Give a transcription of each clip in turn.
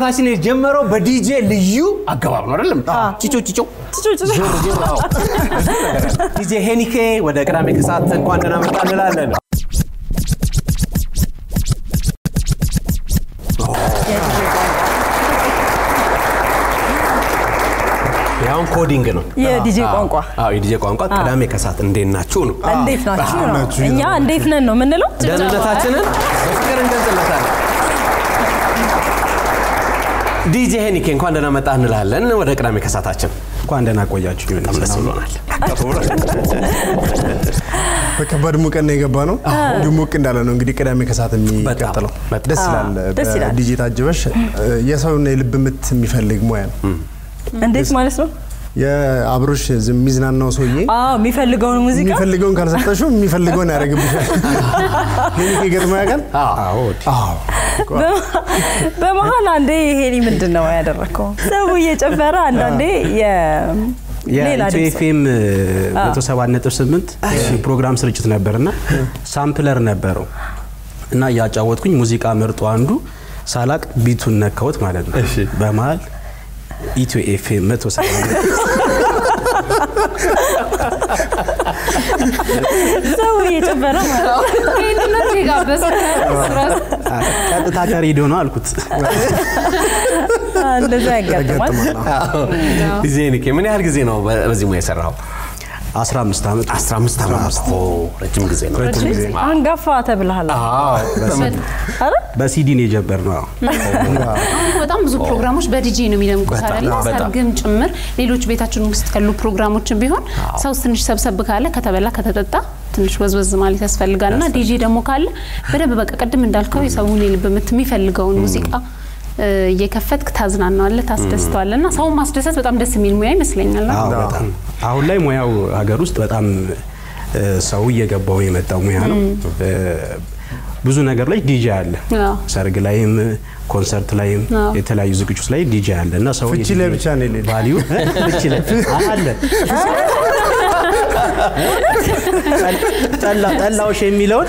ሰዓታችን የጀመረው በዲጄ ልዩ አገባብ ነው አይደለም? ጭጮ ጭጮ ዲጄ ሄኒኬ ወደ ቅዳሜ ከሰዓት እንኳን ደህና መጣ እንላለን። ያሁን ኮዲንግ ነው የዲጄ ቋንቋ አዎ የዲጄ ቋንቋ ቅዳሜ ከሰዓት እንዴት ናችሁ ነው። እንዴት ናችሁ ነው። እኛ እንዴት ነን ነው የምንለው። ደህንነታችንን በፍቅር እንገልጽለታለን። ዲጄ ሄኒኬ እንኳን ደህና መጣ እንላለን ወደ ቅዳሜ ከሰዓታችን። እንኳን ደህና ቆያችሁ። በጣም ደስ ብሎናል። በከባድ ሙቀት ነው የገባ ነው። እንዲሁ ሞቅ እንዳለ ነው እንግዲህ ቅዳሜ ከሰዓት የሚቀጥለው በጣም። ደስ ይላል። ደስ ይላል። በዲጄ ታጅበሽ የሰውን የልብ ምት የሚፈልግ ሙያ ነው። እንዴት ማለት ነው? የአብሮሽ ዝም የሚዝናናው ሰውዬ አዎ የሚፈልገውን ሙዚቃ የሚፈልገውን ካልሰጠሽው የሚፈልገውን ያደርግብሻል። ይህ ገጥሞ ያውቃል? አዎ አዎ። በመሀል አንዴ ይሄኒ ምንድን ነው ያደረግከው? ሰው እየጨፈረ አንዳንዴ የ- ሌላ የኢትዮ ድምፅ ኤፍኤም መቶ ሰባት ነጥብ ስምንት ፕሮግራም ስርጭት ነበርና ሳምፕለር ነበረው እና እያጫወትኩኝ ሙዚቃ መርጦ አንዱ ሳላቅ ቢቱን ነካሁት ማለት ነው። በመሀል ኢትዮ ኤፍኤም መቶ ሰባት ሰው እየጨፈረ ማለት ነው። ይህንነት የጋበዘ ራሱ ቀጥታ ከሬዲዮ ነው አልኩት። እንደዛ ያጋጥማል። ዲጄ ሄኒኬ ምን ያህል ጊዜ ነው በ- በዚህ ሙያ የሰራው? 15 ዓመት 15 ዓመት። ኦ፣ ረጅም ጊዜ ነው። አንጋፋ ተብልሃል። አረ በሲዲ ነው የጀመርነው። አዎ። አሁን በጣም ብዙ ፕሮግራሞች በዲጄ ነው የሚደምቁት በጣም፣ አይደለ? በጣም። ሰርግም ጭምር ሌሎች ቤታችን ውስጥ ያሉ ፕሮግራሞችን ቢሆን ሰው ትንሽ ሰብሰብ ካለ ከተበላ ከተጠጣ ትንሽ ወዝወዝ ማለት ያስፈልጋል እና ዲጄ ደግሞ ካለ በደንብ በቃ ቅድም እንዳልከው የሰውን የልብ ምት የሚፈልገውን ሙዚቃ እ፣ እየከፈትክ ታዝናናዋለህ፣ ታስደስተዋለህ እና ሰውን ማስደሰት በጣም ደስ የሚል ሙያ ይመስለኛል። አዎ በጣም አሁን ላይ ሙያው ሀገር ውስጥ በጣም እ፣ ሰው እየገባው የመጣ ሙያ ነው። እ፣ ብዙ ነገር ላይ ዲጄ አለ። አዎ። ሰርግ ላይም ኮንሰርት ላይም አዎ። የተለያዩ ዝግጅቶች ላይ ዲጄ አለ እና ሰው ፍቺ ላይ ብቻ ነው የሌለው። ቫሊዩ ፍቺ ላይ አለ ጠላ- ጠላውሽ የሚለውን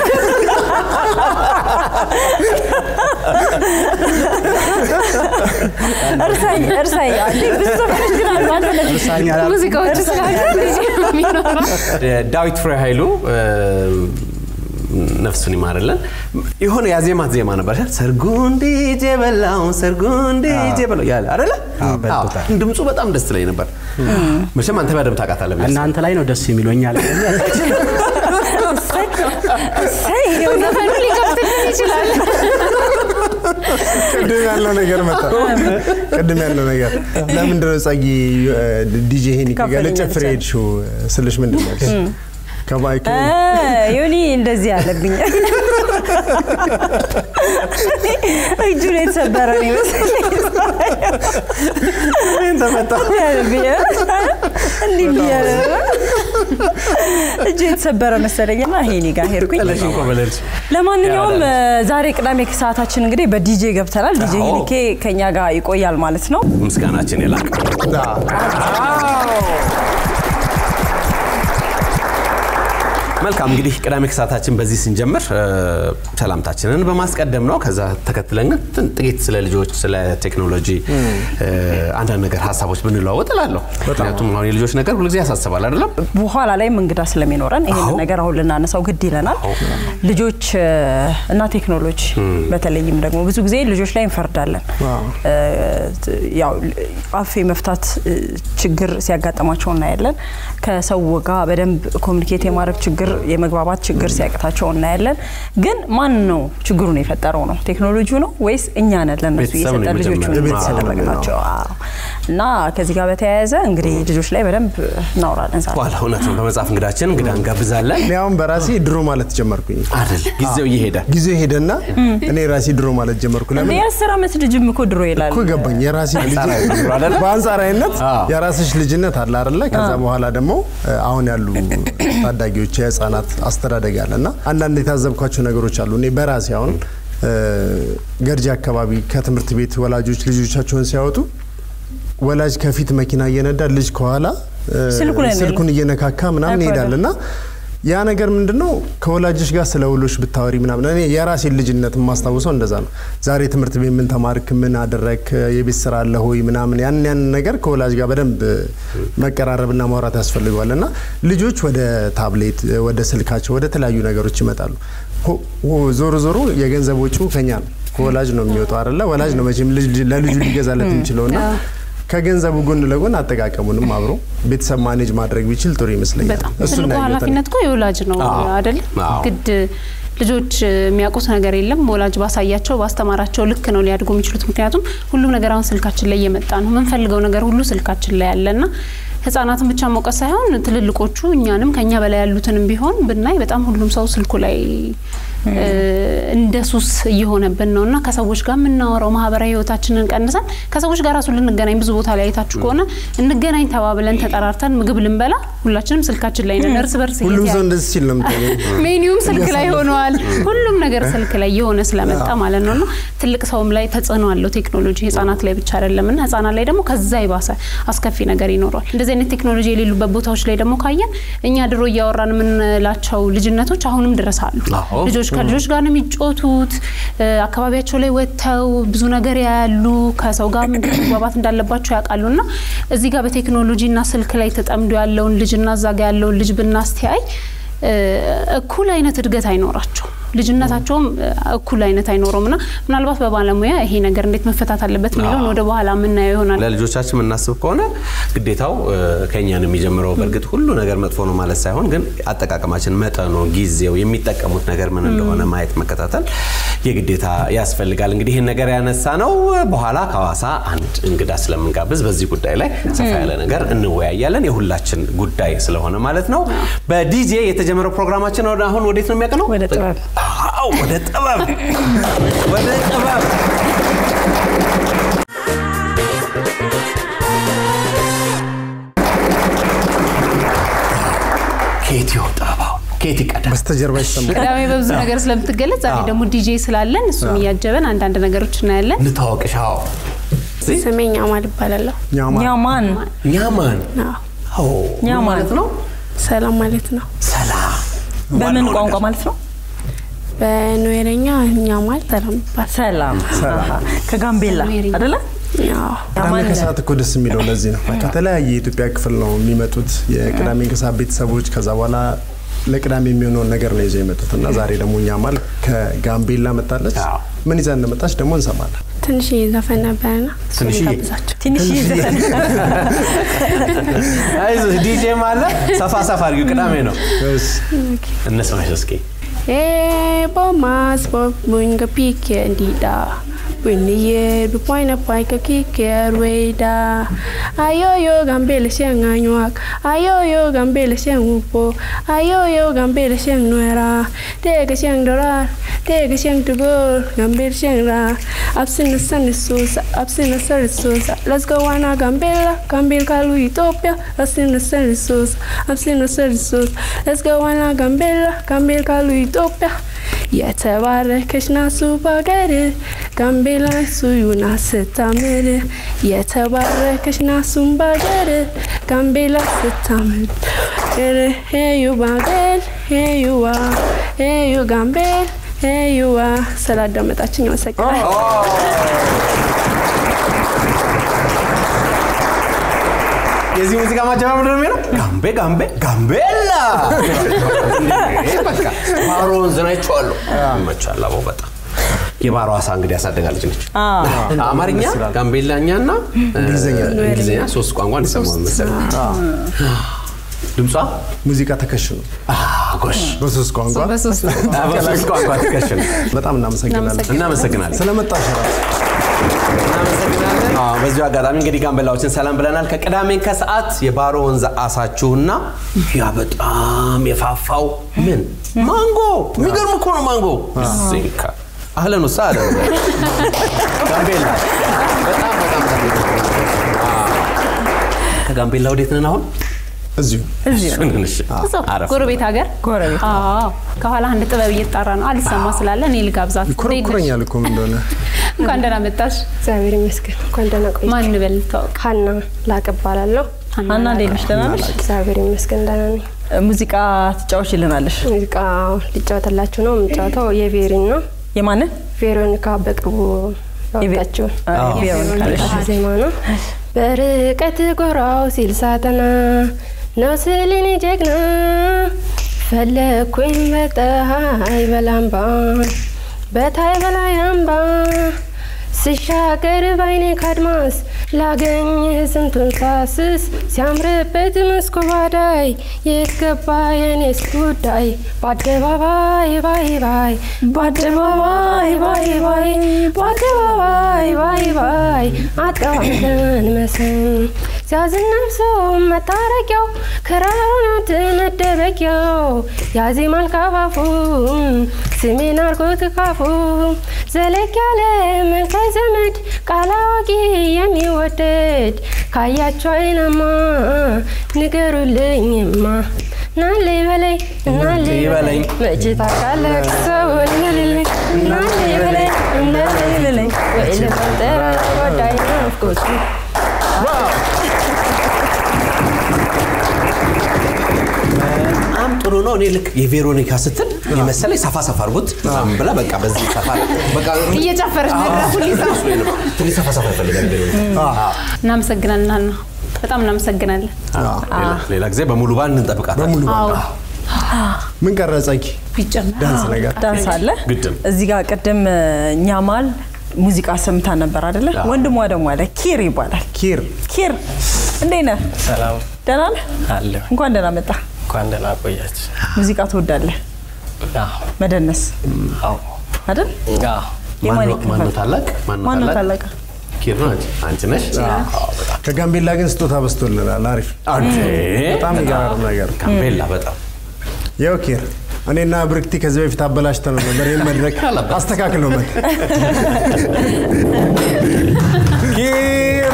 እርሳኝ እርሳኝ አንዴ ብዙ ዘፈኖች ግን አሉ። አንተ ለዚህ እርሳኝ አላልኩም። ሙዚቃዎች ስላሉ ዲጄ ነው የሚኖረው። ዳዊት ፍሬ ኃይሉ እ፣ ነፍሱን ይማርልን የሆነ ያዜማት ዜማ ነበር ሰርጉን ዲጄ በላው ሰርጉን ዲጄ በላው ያለ አይደለ አዎ፣ በጣም። አዎ፣ ድምፁ በጣም ደስ ላይ ነበር መቼም አንተ በደምብ ታውቃታለህ ብዬ እናንተ ላይ ነው ደስ የሚሉኛል እሰይ ይኸው ዘፈኑ ሊከፍትልን ይችላል። ቅድም ያለው ነገር መጣ። ቅድም ያለው ነገር ለምንድን ነው ጸጊ ዲጄ ሄኒኬ ጋር ከፈለኝ ልጨፍር ብቻ። ሄድሽው ስልሽ ምንድን ነው ያልሽ? ከማይክ እ፣ ዮኒ እንደዚህ አለብኝ እጁ ላይ የተሰበረ ነው ይመስለኝ ተመታ ያለብኝ እንዲህ ብያለ እጁ የተሰበረ መሰለኝና ሄኒ ጋር ሄድኩኝ ጥለሽ እንኳ በለልሽ ለማንኛውም እ፣ ዛሬ ቅዳሜ ከሰዓታችን እንግዲህ በዲጄ ገብተናል ዲጄ አዎ። ሄኒኬ ከኛ ጋር ይቆያል ማለት ነው ምስጋናችን የላቅ መልካም እንግዲህ ቅዳሜ ከሰዓታችን በዚህ ስንጀምር እ፣ ሰላምታችንን በማስቀደም ነው። ከዛ ተከትለን ግን ትን- ጥቂት ስለ ልጆች፣ ስለ ቴክኖሎጂ እ፣ አንዳንድ ነገር ሀሳቦች ብንለዋወጥ እላለሁ። ምክንያቱም አሁን የልጆች ነገር ሁልጊዜ ያሳስባል አይደለም? በኋላ ላይም እንግዳ ስለሚኖረን ይህን ነገር አሁን ልናነሳው ግድ ይለናል። ልጆች እ፣ እና ቴክኖሎጂ በተለይም ደግሞ ብዙ ጊዜ ልጆች ላይ እንፈርዳለን። እ፣ ያው አፍ የመፍታት እ፣ ችግር ሲያጋጥማቸው እናያለን። ከሰው ጋር በደንብ ኮሚኒኬት የማድረግ ችግር፣ የመግባባት ችግር ሲያቅታቸው እናያለን። ግን ማን ነው ችግሩን የፈጠረው ነው? ቴክኖሎጂው ነው ወይስ እኛ ነን ለእነሱ ቤተሰብ ነው እየሰጠን ልጆቹን የመጀመሪያው። ቤተሰብ ነው ያደረግናቸው? አዎ። እና ከዚህ ጋር በተያያዘ እንግዲህ ልጆች ላይ በደንብ እናወራለን ዛሬ። በኋላ እውነት ነው። በመጽሐፍ እንግዳችን እንግዳ እንጋብዛለን እኔ አሁን በራሴ ድሮ ማለት ጀመርኩኝ። አይደል? ጊዜው እየሄደ ጊዜው ሄደና እኔ ራሴ ድሮ ማለት ጀመርኩ። እንደ ለምን የአስር ዓመት ልጅም እኮ ድሮ ይላል። እኮ ገባኝ። የራሴ ልጅ አንጻራዊ ነው አይደለ? በአንጻራዊነት አዎ። የራስሽ ልጅነት አለ አይደለ? ከዛ በኋላ ደግሞ እ፣ አሁን ያሉ ታዳጊዎች የህፃናት አስተዳደግ አለ እና አንዳንድ የታዘብኳቸው ነገሮች አሉ። እኔ በራሴ አሁን እ፣ ገርጂ አካባቢ ከትምህርት ቤት ወላጆች ልጆቻቸውን ሲያወጡ ወላጅ ከፊት መኪና እየነዳ ልጅ ከኋላ እ፣ ስልኩ ላይ ነው ስልኩን እየነካካ ምናምን አይኮንም። ይሄዳል እና ያ ነገር ምንድነው ከወላጅሽ ጋር ስለ ውሎሽ ብታወሪ ምናምን እኔ የራሴን ልጅነት የማስታውሰው እንደዛ ነው። ዛሬ ትምህርት ቤት ምን ተማርክ፣ ምን አደረክ፣ የቤት ስራ አለ ሆይ ምናምን ያን ያን ነገር ከወላጅ ጋር በደንብ መቀራረብና ማውራት ያስፈልገዋል እና ልጆች ወደ ታብሌት፣ ወደ ስልካቸው፣ ወደ ተለያዩ ነገሮች ይመጣሉ። ሆ- ሆ- ዞሮ ዞሮ የገንዘብ ወጪው ከኛ ነው ከወላጅ ነው የሚወጣው አይደለ? ወላጅ ነው መቼም ልጅ ለልጁ ሊገዛለት የሚችለውና ከገንዘቡ ጎን ለጎን አጠቃቀሙንም አብሮ ቤተሰብ ማኔጅ ማድረግ ቢችል ጥሩ ይመስለኛል። በጣም እሱን ትልቁ ነው ያየሁት እኔ። ኃላፊነት እኮ የወላጅ ነው አዎ። አይደል? አዎ። ግድ ልጆች የሚያውቁት ነገር የለም። ወላጅ ባሳያቸው ባስተማራቸው ልክ ነው ሊያድጉ የሚችሉት። ምክንያቱም ሁሉም ነገር አሁን ስልካችን ላይ እየመጣ ነው። የምንፈልገው ነገር ሁሉ ስልካችን ላይ ያለና ህጻናትን ብቻ መውቀስ ሳይሆን ትልልቆቹ እኛንም ከኛ በላይ ያሉትንም ቢሆን ብናይ በጣም ሁሉም ሰው ስልኩ ላይ እ፣ እንደ ሱስ እየሆነብን ነው እና ከሰዎች ጋር የምናወራው ማህበራዊ ህይወታችንን ቀንሰን ከሰዎች ጋር ራሱ ልንገናኝ ብዙ ቦታ ላይ አይታችሁ ከሆነ እንገናኝ ተባብለን ተጠራርተን ምግብ ልንበላ ሁላችንም ስልካችን ላይ ነን። እርስ በርስ ሁሉም እየተያየ- ሰው እንደዚህ ሲል ነው የምታየው። ሜኒውም ስልክ ላይ ሆነዋል። ሁሉም ነገር ስልክ ላይ የሆነ ስለመጣ ማለት ነው እና ትልቅ ሰውም ላይ ተጽዕኖ አለው ቴክኖሎጂ። ህጻናት ላይ ብቻ አይደለም እና ህጻናት ላይ ደግሞ ከዛ ይባሰ አስከፊ ነገር ይኖረዋል። እንደዚህ አይነት ቴክኖሎጂ የሌሉበት ቦታዎች ላይ ደግሞ ካየን እኛ ድሮ እያወራን የምንላቸው ልጅነቶች አሁንም ድረስ አሉ። አዎ። ልጆች ከልጆች ጋር ነው የሚጫወቱት። እ፣ አካባቢያቸው ላይ ወጥተው ብዙ ነገር ያያሉ። ከሰው ጋር እንዴት መግባባት እንዳለባቸው ያውቃሉ። እና እዚህ ጋር በቴክኖሎጂና ስልክ ላይ ተጠምዶ ያለውን ልጅና እዛ ጋ ያለውን ልጅ ብናስተያይ እ፣ እኩል አይነት እድገት አይኖራቸው ልጅነታቸውም እ፣ እኩል አይነት አይኖረውም እና ምናልባት በባለሙያ ይሄ ነገር እንዴት መፈታት አለበት የሚለውን ወደ በኋላ የምናየው ይሆናል። ለልጆቻችን የምናስብ ከሆነ ግዴታው እ፣ ከኛ ነው የሚጀምረው። በእርግጥ ሁሉ ነገር መጥፎ ነው ማለት ሳይሆን፣ ግን አጠቃቀማችን፣ መጠኑ፣ ጊዜው፣ የሚጠቀሙት ነገር ምን እንደሆነ ማየት መከታተል የግዴታ ያስፈልጋል። እንግዲህ ይህን ነገር ያነሳ ነው በኋላ ከሐዋሳ አንድ እንግዳ ስለምንጋብዝ በዚህ ጉዳይ ላይ ሰፋ ያለ ነገር እንወያያለን። የሁላችን ጉዳይ ስለሆነ ማለት ነው። በዲጄ የተጀመረው ፕሮግራማችን ወደ አሁን ወዴት ነው የሚያቀነው? ወደ ጥበብ። አዎ፣ ወደ ጥበብ ወደ ጥበብ ከየት ይወጣባው ከየት ይቀዳል? በስተጀርባ ይሰማል። ቅዳሜ በብዙ ነገር ስለምትገለጽ ዛሬ ደግሞ ዲጄ ስላለን እሱም እያጀበን አንዳንድ ነገሮች እናያለን። እንታወቅሻው ስሜ ኛማል እባላለሁ። ኛማ ኛማን ኛማን አዎ፣ አዎ ምን ኛማን። ማለት ነው? ሰላም ማለት ነው። ሰላም በምን ዋናው ቋንቋ ነገር። ማለት ነው? በኑዌረኛ ኛማል ሰላም ይባላል። ሰላም አሃ። ከጋምቤላ ኑዌሬኛ። አይደለ? አዎ፣ ቅዳሜ ኛማን ከሰዓት እኮ ደስ የሚለው ለዚህ ነው። ከተለያየ የኢትዮጵያ ክፍል ነው የሚመጡት የቅዳሜ ከሰዓት ቤተሰቦች። ከዛ በኋላ ለቅዳሜ የሚሆነውን ነገር ነው ይዘው የመጡት እና ዛሬ ደግሞ ኛማል ከጋምቤላ መጣለች። አዎ። ምን ይዛ እንደመጣች ደግሞ እንሰማለን። ትንሽዬ ዘፈን ነበረና እሱን ትንሽዬ? ጋብዛቸው። ትንሽ ዘፈን አይዞህ ዲጄ ማለ ሰፋ ሰፋ አድርጊው ቅዳሜ ነው እነስማሽ እስኪ Eh, bomas bob munga pike ndida. Buniye bukwaina paika kike arweida. Ayoyo gambele siang anyuak. Ayoyo gambele siang upo. Ayoyo gambele siang nuera. Tega siang dorar. Tega siang tugor. Gambele siang ra. Absina sani susa. Absina sani susa. Let's go wana gambela. Gambel kalu Ethiopia. Absina sani susa. Absina sani susa. Let's go wana gambela. Gambel kalu Ethiopia. የተባረከች ናሱ ባገር ጋምቤላ ሱዩና ስታምር የተባረከች ናሱን ባገር ጋምቤላ ስታምር ሄዩ ባገል ሄዩዋ ሄዩ ጋምቤል ሄዩዋ ስላዳመጣችኝ አመሰግናለሁ። የዚህ ሙዚቃ ማጀባ ምንድን ነው የሚለው? ጋምቤ ጋምቤ ጋምቤላ እንዴ፣ በቃ ባሮ ወንዝን አይቼዋለሁ። ይመቻል። አቦ በጣም የባሮ አሳ እንግዲህ ያሳደጋለች ነች። አማርኛ፣ ጋምቤላኛና እንግሊዝኛ። እንግሊዝኛ ሶስት ቋንቋ እንሰማው መሰለኝ። ድምጿ ሙዚቃ ተከሽኑ ጎሽ በሶስት ቋንቋ በሶስት በሶስት ቋንቋ ትከሽን። በጣም እናመሰግናለን። እናመሰግናለን። ስለመጣሽ ራሱ እናመሰግናለን። አዎ፣ በዚሁ አጋጣሚ እንግዲህ ጋምቤላዎችን ሰላም ብለናል። ከቅዳሜ ከሰዓት የባሮ ወንዝ አሳችሁና ያ በጣም የፋፋው ምን ማንጎ፣ የሚገርም እኮ ነው ማንጎ። ዚንካ አህለን ውሳ አለ ጋምቤላ በጣም በጣም አዎ። ከጋምቤላ ወዴት ነን አሁን? እዚሁ እሱን እንሽ አረፍ ጎረቤት ሀገር ጎረቤት አዎ ከኋላ አንድ ጥበብ እየተጣራ ነው አልሰማ ስላለ እኔ ልጋብዛት እንዴት ነሽ? ይኮረኩረኛል እኮ ምን እንደሆነ እንኳን ደህና መጣሽ እግዚአብሔር ይመስገን። እንኳን ደህና ቆይ። ማን በል ታወቅ ሀና ላቅ እባላለሁ። ሀና እንዴት ነሽ? ደህና ነሽ? እግዚአብሔር ይመስገን ደህና ነኝ። ሙዚቃ ትጫወችልናለሽ? ሙዚቃ ሊጫወትላችሁ ነው የምጫወተው የቬሪን ነው። የማንን? ቬሮኒካ በቅርቡ ያወጣችውን ቬሮኒካ ነሽ? ዜማ ነው። በርቀት ጎራው ሲል ሳጠና ነው ስልን ጀግና ፈለግኩኝ በፀሐይ በላምባ በታይ በላይ አምባ ስሻገር ባይኔ ካድማስ ላገኝ ስንቱን ሳስስ ሲያምርበት መስኮ ባዳይ የት ገባ የኔስ ጉዳይ በአደባባይ ባይ ባይ በአደባባይ ባይ ባይ በአደባባይ ባይ ባይ አቀባብለን መስም ሲያዝነብሶ መታረቂያው ክራራት መደበቂያው ያዜማል ካፋፉ ስሜን አርጎት ካፉ ዘለቅ ያለ መልከ ዘመድ ቃል አዋቂ የሚወደድ ካያቸው አይናማ ንገሩልኝማ ናሌ በላይ ናሌ በላይ መቼ ታውቃለህ ሰውን ልልኝ ናሌ በላይ ናሌ በላይ ወይ ለፈጠረ ወዳይ ናፍቆቱ በጣም ጥሩ ነው። እኔ ልክ የቬሮኒካ ስትል የመሰለኝ ሰፋ ሰፋ አድርጎት ምናምን ብላ በቃ በዚህ ሰፋ በቃ እየጨፈረች መድረኩን ይዛ ትንሽ ሰፋ ሰፋ ይፈልጋል ቬሮኒካ። እናመሰግናለን ሀና፣ በጣም እናመሰግናለን። ሌላ- ሌላ ጊዜ በሙሉ ባንድ እንጠብቃታለን። በሙሉ አዎ ምን ቀረጸኪ ቢጨመር ዳንስ ነገር ዳንስ አለ ግድም። እዚህ ጋር ቅድም ኛማል ሙዚቃ ሰምታ ነበር አይደለ? ወንድሟ ደግሞ አለ ኪር ይባላል። ኪር ኪር እንዴት ነህ? ሰላም ደህና ነህ? አለሁ። እንኳን ደህና መጣ። እንኳን ደህና ቆያችሁ። ሙዚቃ ትወዳለህ? አዎ መደነስ አዎ አይደል? አዎ የማን ማነው ይከፈል? ማነው ታላቅ? ማነው ማነው ታላቅ? ኪር ነው አንቺ አንቺ ነሽ? አዎ፣ በጣም ከጋምቤላ ግን ስጦታ በስቶልናል። አሪፍ አንቺ በጣም የሚገርም ነገር ጋምቤላ በጣም ያው ኪር እኔና ብርክቲ ከዚህ በፊት አበላሽተን ነበር። ይህን መድረክ አስተካክል ነው መት ኪር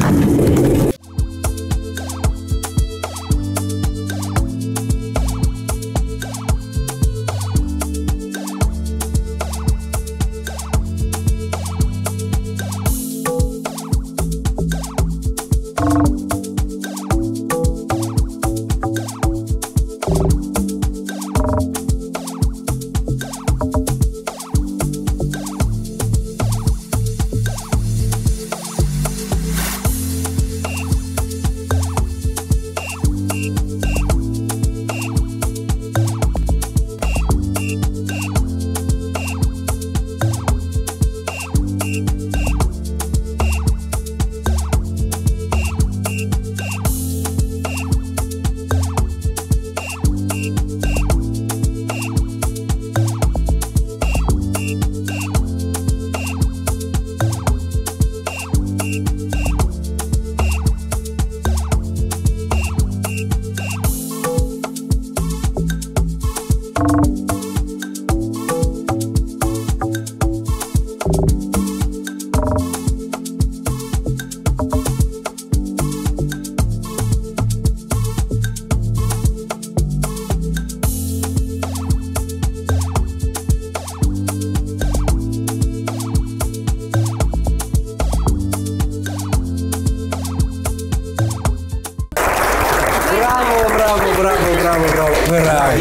ብራቮ ብራቮ ብራቮ ብራቮ ብራቮ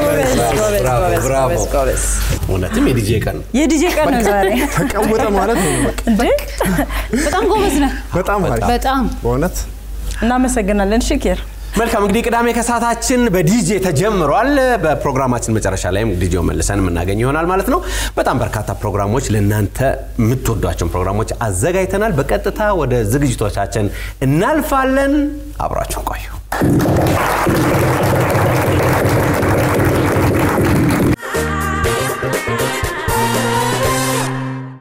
ብራቮ ብራቮ እውነትም የዲጄ ቀን ነው። የዲጄ ቀን ነው ዛሬ። ተቀወጠ ማለት ነው። በቃ እንዴ በጣም ጎበዝ ነህ። በጣም አሪፍ በጣም በእውነት እናመሰግናለን። እሺ ኪር መልካም እንግዲህ ቅዳሜ ከሰዓታችን በዲጄ ተጀምሯል። በፕሮግራማችን መጨረሻ ላይም ዲጄው መልሰን የምናገኝ ይሆናል ማለት ነው። በጣም በርካታ ፕሮግራሞች ለእናንተ የምትወዷቸውን ፕሮግራሞች አዘጋጅተናል። በቀጥታ ወደ ዝግጅቶቻችን እናልፋለን። አብራችሁን ቆዩ።